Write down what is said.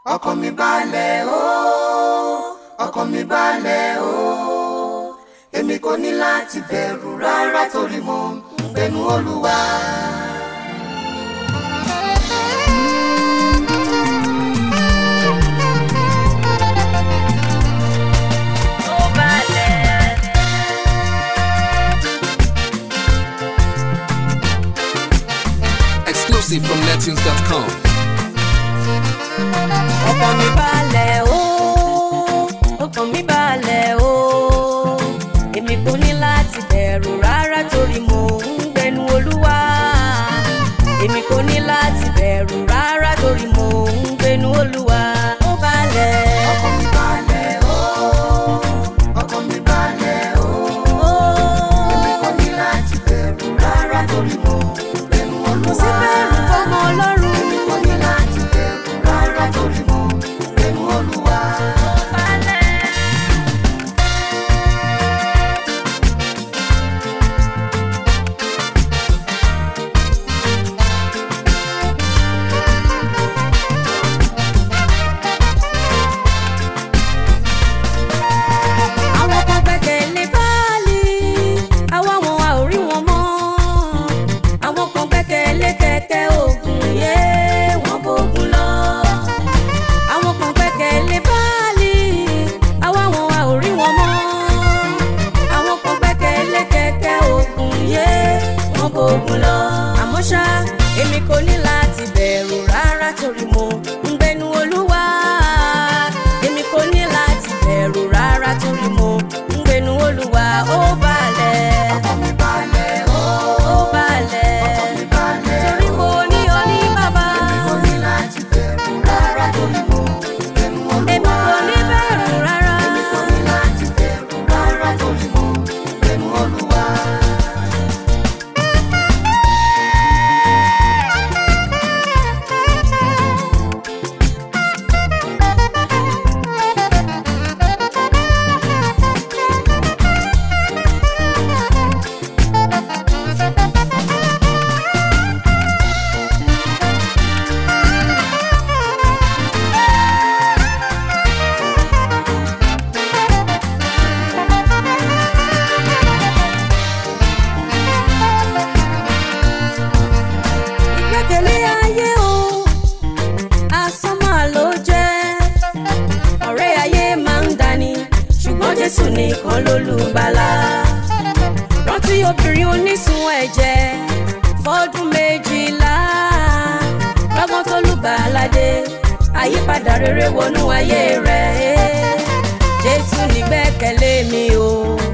ọkàn mi balẹ̀ o ọkàn mi balẹ̀ o èmi kò ní láti bẹ̀rù rárá torí mo ń gbénu olúwa. ó balẹ̀. Exclusive from Nettunes.com. ọkàn mi balẹ̀ o ọkàn mi balẹ̀ o èmi kò ní láti bẹ̀rù rárá torí mo ń gbẹnu olúwa èmi kò ní láti bẹ̀rù rárá torí mo ń gbẹnu olúwa ó balẹ̀. ọkàn mi balẹ̀ o ọkàn mi balẹ̀ o ó èmi kò ní láti bẹ̀rù rárá torí mo ń gbénu kò sí olúwa. bẹ̀rù fọmọ ọlọ́run. èmi kò ní láti bẹ̀rù rárá torí mo ń gbénu olúwa. àwọn kan gbẹ́kẹ̀lé Báálì àwa wọn a ò rí wọn mọ́ àwọn kan gbẹ́kẹ̀lé kẹ̀kẹ́ ògùn yé wọn bógun lọ àwọn kan gbẹ́kẹ̀lé Báálì àwa wọn a ò rí wọn mọ́ àwọn kan gbẹ́kẹ̀lé kẹ̀kẹ́ ògùn yé wọn bógun lọ àmọ́ ṣá èmi kò ní láti bẹ̀rù rárá torí mo ń gbénu Olúwa èmi kò ní láti bẹ̀rù rárá torí mo ń gbénu Olúwa ó balẹ̀ ọkàn mi balẹ̀ o ó balẹ̀ ọkàn mi balẹ̀ o. torí mo ní ọ ní bàbá èmi kò ní láti bẹ̀rù rárá torí mo ń gbénu olúwa. èmi kò ní bẹ̀rù rárá èmi kò ní láti bẹ̀rù rárá torí mo ń gbénu olúwa. ìgbẹ́kẹ̀lé ayé o asán máa ló jẹ́ ọ̀rẹ́ ayé máa ń dání ṣùgbọ́n Jésù nìkan lólùgbàlà rántí obìnrin onísun ẹ̀jẹ̀ fọ́dún méjìlá lọ́gbọ́n tó lùgbàlà dé àyípadà rere wọnú ayé rẹ̀ Jésù nígbẹ́kẹ̀lé mi o